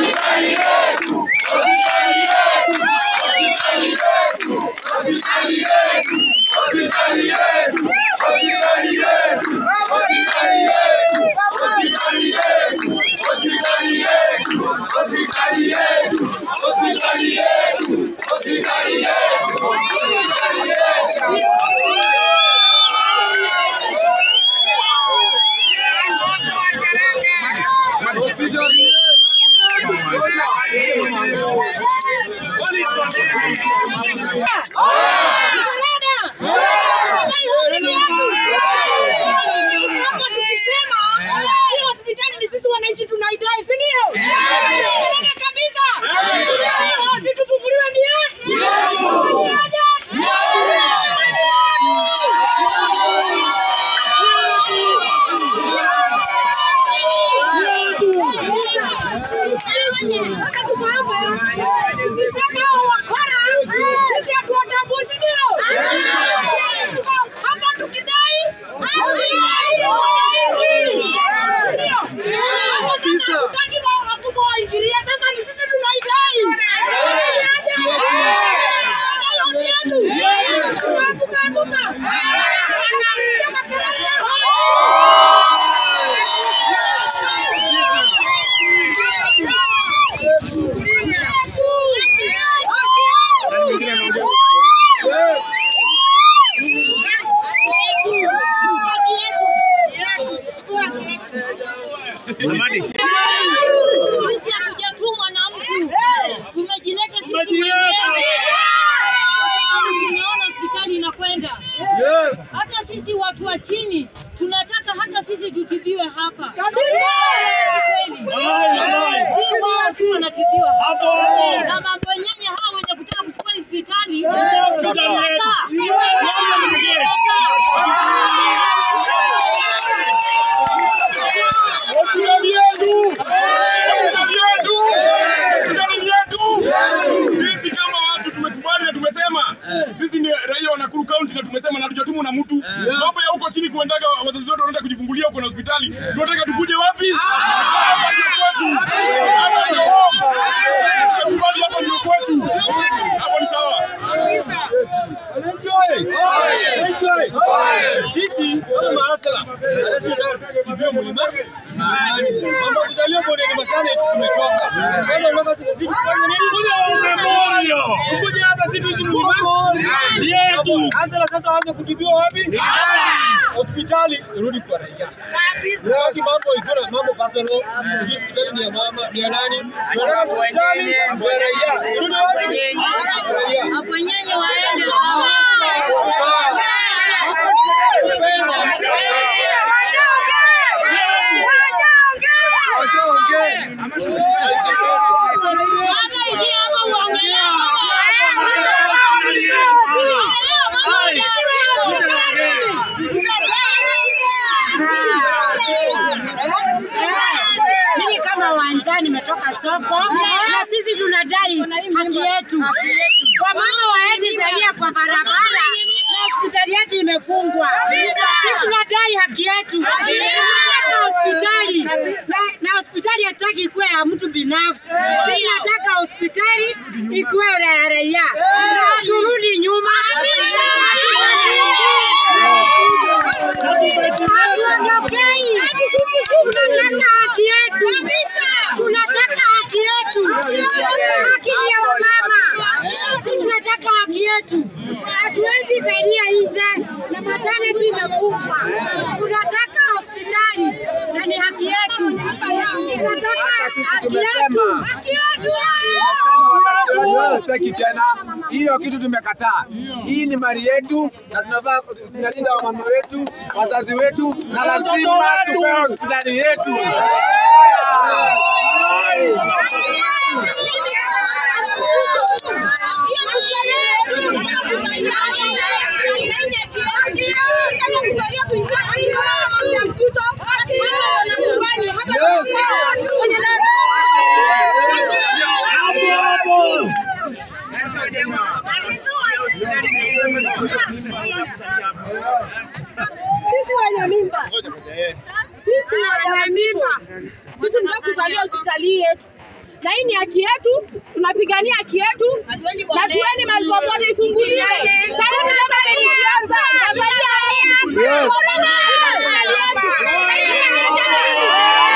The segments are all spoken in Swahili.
Sisi hatujatumwa na mtu, tumejileta sisi wenyewe. Kwa sababu Tumeona hospitali inakwenda. Hata sisi watu wa chini tunataka hata sisi tutibiwe hapa. Kweli. Si wao tu wanatibiwa hapa. Na mambo yenyewe hao wenye kutaka kuchukua hospitali. tutakataa. Hospitali yetu! Hospitali yetu! Hospitali yetu! Sisi kama watu tumekubali na tumesema sisi ni raia wa Nakuru County na tumesema na tujatumwa na mtu. Mambo ya huko chini kuendaga wazazi wetu wanaenda kujifungulia huko na hospitali. Tunataka tukuje wapi? Hapa ndio kwetu. Hapa ndio home. Tumekubali hapa ndio kwetu. Hapo ni sawa. Wananchi oye! Wananchi oye! Sisi kama maasala ndio mlima mambo kuzaliwa kwa ndio matane tumechoka. Sasa tunataka sisi tufanye nini? Kuja memorial. Kuja hapa sisi tuishi mlima yetu. Asala sasa waanze kutibiwa wapi? Hospitali rudi kwa raia. Kabisa. mambo iko na mambo personal. Sisi hospitali ni ya mama, ni ya nani? Tunataka hospitali ya raia. Rudi wapi? Raia. Hapo wenyewe waende Mimi kama wanja nimetoka soko na sisi tunadai haki yetu. Kwa mama waezi zalia kwa barabara na hospitali yetu imefungwa. Sisi tunadai haki yetu. Tunataka hospitali na, na hospitali hataki ikuwe ya mtu binafsi. Sisi nataka hospitali ikuwe ya raia. Na turudi nyuma. Hatuondokei. Tunataka haki yetu. Tunataka haki yetu. Haki ya wamama. Sisi tunataka haki yetu. Hatuwezi zalia nje na maternity imefungwa. Tunataka hospitali na ni haki yetu. Tunataka haki yetu. Haki yetu. Seki tena, hiyo kitu tumekataa. Hii ni mali yetu na tunavaa tunalinda wamama wetu, wazazi wetu, na lazima tupewe hospitali yetu. Sisi wenye mimba, sisi wenye mimba, sisi tunataka kuzalia hospitali yetu na hii ni haki yetu, tunapigania haki yetu na tueni mahali popote ifunguliwe. Sasa hivi kama ikianza Tanzania Yes. Corona ina serikali yetu. Sasa hivi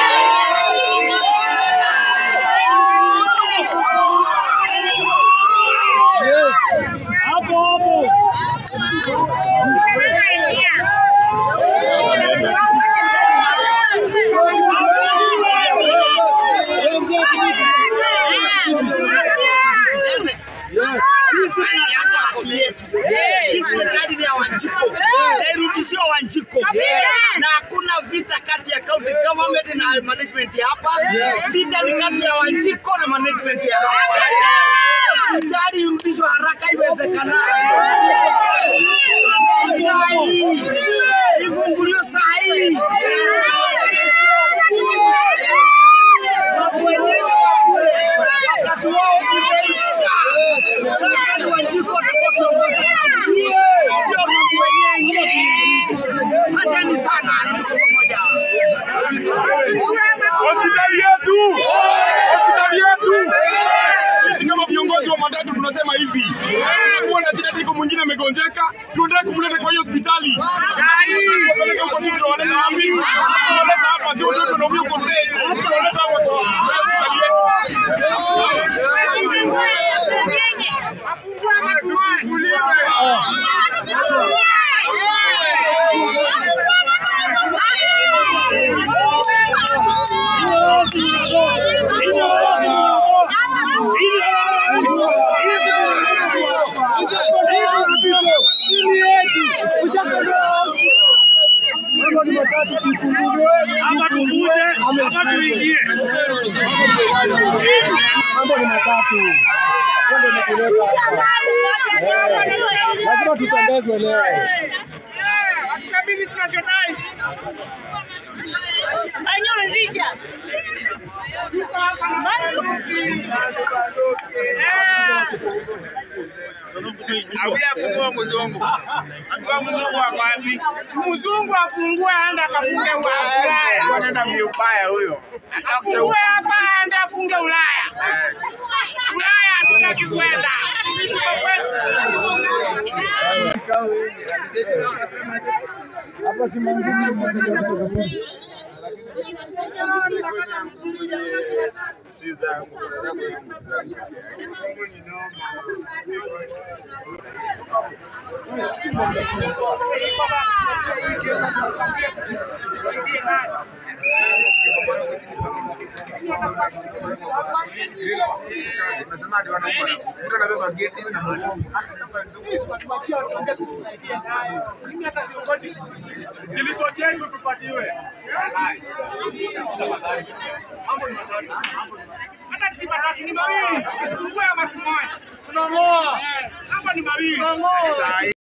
Irudishiwe Wanjiko na hakuna vita kati ya county government na management ya hapa. Vita ni kati ya Wanjiko na management ya hapa. Gari irudishwe haraka iwezekanavyo. Saa hii ifunguliwe saa hii. Wakati wao umeisha. Sasa ni Wanjiko watakuwa kiongozi. Sio mambo wenyewe. Asanteni sana. Tuko pamoja. Hospitali yetu, hospitali yetu. Sisi kama viongozi wa matatu tunasema hivi, kuwa na shida tiko mwingine amegonjeka, tuendelee kumleta kwa hiyo hospitali. Wapeleke huko chini, tunawaleta wapi? Tunawaleta hapa, sio watoto ndio huko stage. Tunawaleta hapa kwa hospitali yetu. Hapa tukuje, hapa tuingie. Mambo ni matatu. Mambo imetuleta hapa. Eh, Lazima tutembezwe leo. Kabidhi tunachodai. Afungua mzungu. Afungua mzungu wako wapi? Mzungu afungue aende akafunge Ulaya. Anaenda mbaya huyo. Afungue hapa aende afunge Ulaya. Ulaya hatutaki kwenda. Sisi tuko kwetu. Hapa si mangumu. Si zangu. Kilicho chetu tupatiwe. Hata si matatu ni mawili. Usifungue ama tumoe. Tunamoa. Hapa ni mawili.